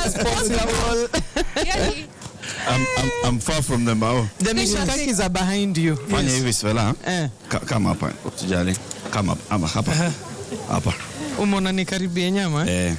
as possible. Yani, I'm, I'm, I'm far from them bao. The mishikakis are behind you. Fanya hivi Swela. Eh. Ka- Kama hapa. Usijali. Kama hapa. Ama hapa. Hapa. Umeona ni karibia nyama? Eh.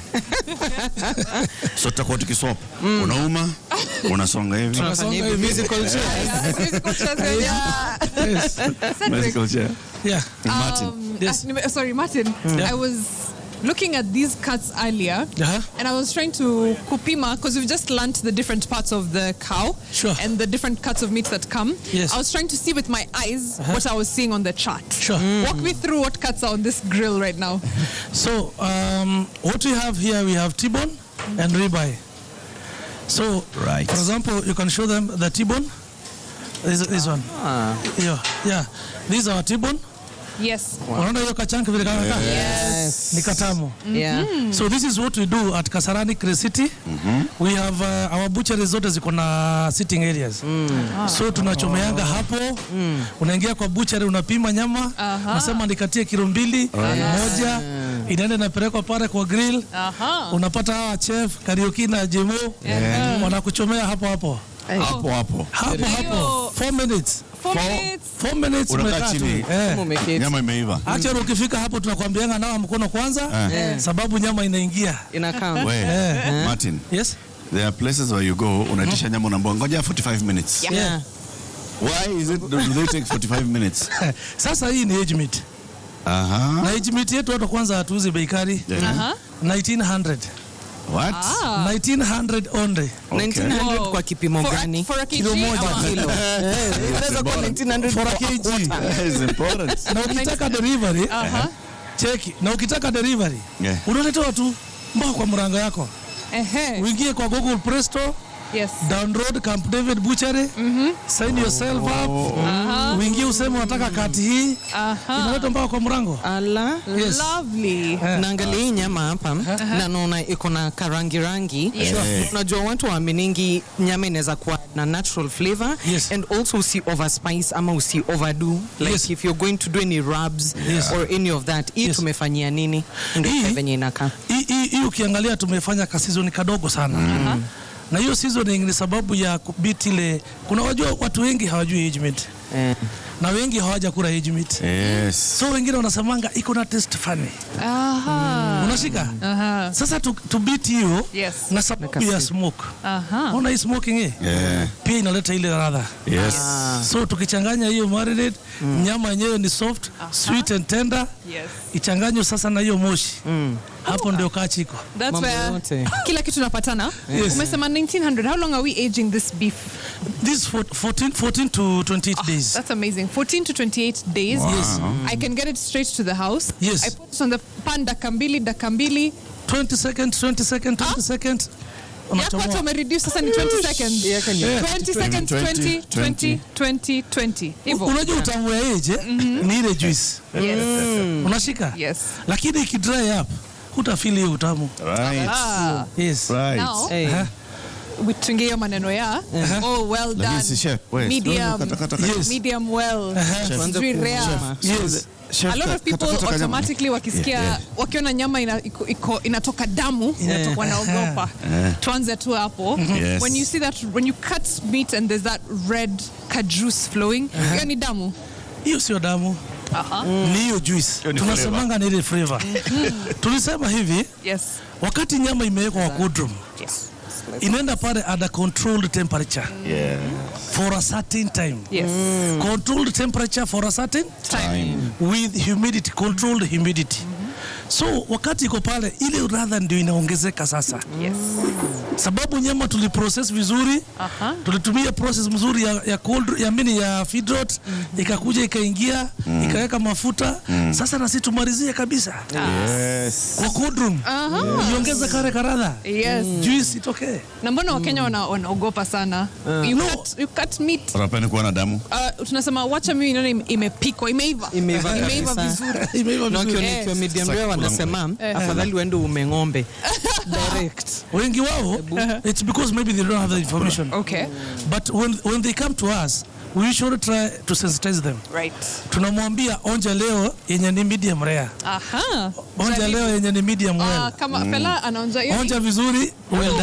so tutakuwa tukiswap. Unauma, unasonga hivi. Tunafanya hivi musical chairs. musical chairs, yeah. Yes. Cedric, Musical chair. Yeah. Martin. um, Yes. uh, nime- sorry, Martin. Yeah. I was looking at these cuts earlier. Uh-huh. And I was trying to kupima because we've just learnt the different parts of the cow Sure. and the different cuts of meat that come. Yes. I was trying to see with my eyes what I was seeing on the chart. Sure. Walk me through what cuts are on this grill right now. So um, what we have here, we have T-bone and ribeye. So, Right. for example, you can show them the T-bone. This, this one. Yeah, yeah. These are T-bone. Yes. Unaona hiyo kachanki vile kama kaa? Yes. Ni katamu. Yeah. So this is what we do at Kasarani Crest City. We have uh, our butchery zote ziko na sitting areas. So tunachomeanga hapo. Unaingia kwa butchery unapima nyama, unasema nikatie kilo mbili, moja, inaenda inapelekwa pale kwa grill. Aha. Unapata hawa chef Karaoke na Jemo wanakuchomea hapo hapo. Hapo hapo. Hapo hapo. 4 minutes. Four minutes. 4 minutes Unakaa umekaa tu. chini. Eh. Umeketi. Nyama imeiva. Actually ukifika hapo tunakwambianga nawa mkono kwanza sababu nyama inaingia. Inakaa. We, Eh. Martin. Yes? There are places where you go, unaitisha nyama unaambiwa ngoja 45 minutes. Yeah. Why is it do they take 45 minutes? Sasa hii ni age meat. Aha. Na age meat yetu hata kwanza hatuuzi bei kali. Yeah. Aha. 1900. What? 1900 only. 1900 Wow. kwa kipimo For a- gani? for a kg Kilo moja ama- kilo. Eh, Inaweza kuwa 1900 For a kwa kg. quarter. That is important. Na ukitaka delivery, Aha. cheki. Na ukitaka delivery, Yeah. unaletewa tu mpaka kwa mrango yako. Ehe. Uingie kwa Google Play Store, Yes. download Camp David Butchery, sign yourself up. Uingie useme unataka kati hii, Aha. inaletwa mpaka kwa mrango. Ala. Yes. Lovely. naangalia hii nyama hapa na naona iko na karangi rangi Sure. unajua watu waaminingi nyama inaweza kuwa na natural flavor Yes. and also usi overspice ama usi overdo like Yes. if you're going to do any rubs Yes. or any of that hii Yes. tumefanyia nini ndio Hii- venye inakaa Hii- hii hii ukiangalia tumefanya ka season kadogo sana na hiyo seasoning ni sababu ya kubiti ile kuna wajua watu wengi hawajui age meat eh. na wengi hawaja kula age meat Yes. so wengine wanasemanga iko na taste funny Aha. unashika Aha. sasa tu, tu beat hiyo Yes. na sababu ya smoke Aha. ona hii smoking hii Yeah. pia inaleta ile ladha Yes. so tukichanganya hiyo marinade nyama yenyewe ni soft sweet and tender Yes. ichanganywe sasa na hiyo moshi hapo ndio kachi iko That's Mambo where yote. kila kitu napatana. Yes. Umesema 1900. How long are we aging this beef? this for 14, 14 to 28 days That's amazing. 14 to 28 days. Yes. I can get it straight to the house. Yes. I put it on the pan dakika mbili, dakika mbili. 20 seconds 20 seconds 20 seconds Yako hata unachomoa umereduce sasa ni 20 seconds. Yako ni- Yeah. 20 seconds, 20, 20, 20, 20. Hivyo. unajua utamu ya age ni ile juice Yes. unashika Yes. lakini ikidry up hutafili hiyo utamu Right. Ah. yes Right. Now, Hey. Aha. tuingie hiyo maneno ya oh well Lakini done. si chef. Wait. Medium. Kata, kata, kata. Yes. Medium well. Tuanze Sijui ku- rare. yes Chef, a lot of kata, people kata, kata, kata. automatically wakisikia Yeah, yeah. wakiona nyama ina, iko, iko, inatoka damu Yeah. wanaogopa tuanze tu hapo Yes. when you see that when you cut meat and there's that red ka juice flowing hiyo ni damu hiyo sio damu Aha. ni hiyo juice Hiyo ni tunasemanga ni ile flavor tulisema hivi yes wakati nyama imewekwa kwa cold room yes inaenda pale at a controlled temperature Yeah. for a certain time yes controlled temperature for a certain time with humidity controlled humidity so wakati iko pale ile radha ndio inaongezeka sasa yes sababu nyama tuliprocess vizuri Aha. tulitumia process mzuri ya, ya cold ya mini ya feedrot ikakuja ikaingia ikaweka mafuta sasa nasi tumalizie kabisa Yes. kwa cold room iongeze kare karadha yes juice itokee na mbona wakenya wana- wanaogopa sana you, No. cut, you cut meat Unapenda kuona damu? Uh, tunasema wacha mimi nione ime- imepikwa imeiva Imeiva imeiva kabisa. vizuri Imeiva na vizuri. wakiona Yes. ikiwa medium rare wanasema Eh. afadhali uende ume ng'ombe direct wengi wao it's because maybe they don't have the information okay but when, when they come to us we usually try to sensitize them right tunamwambia onja leo yenye ni medium rare aha onja leo yenye ni medium Ah, well kama fela anaonja hiyo onja vizuri well done.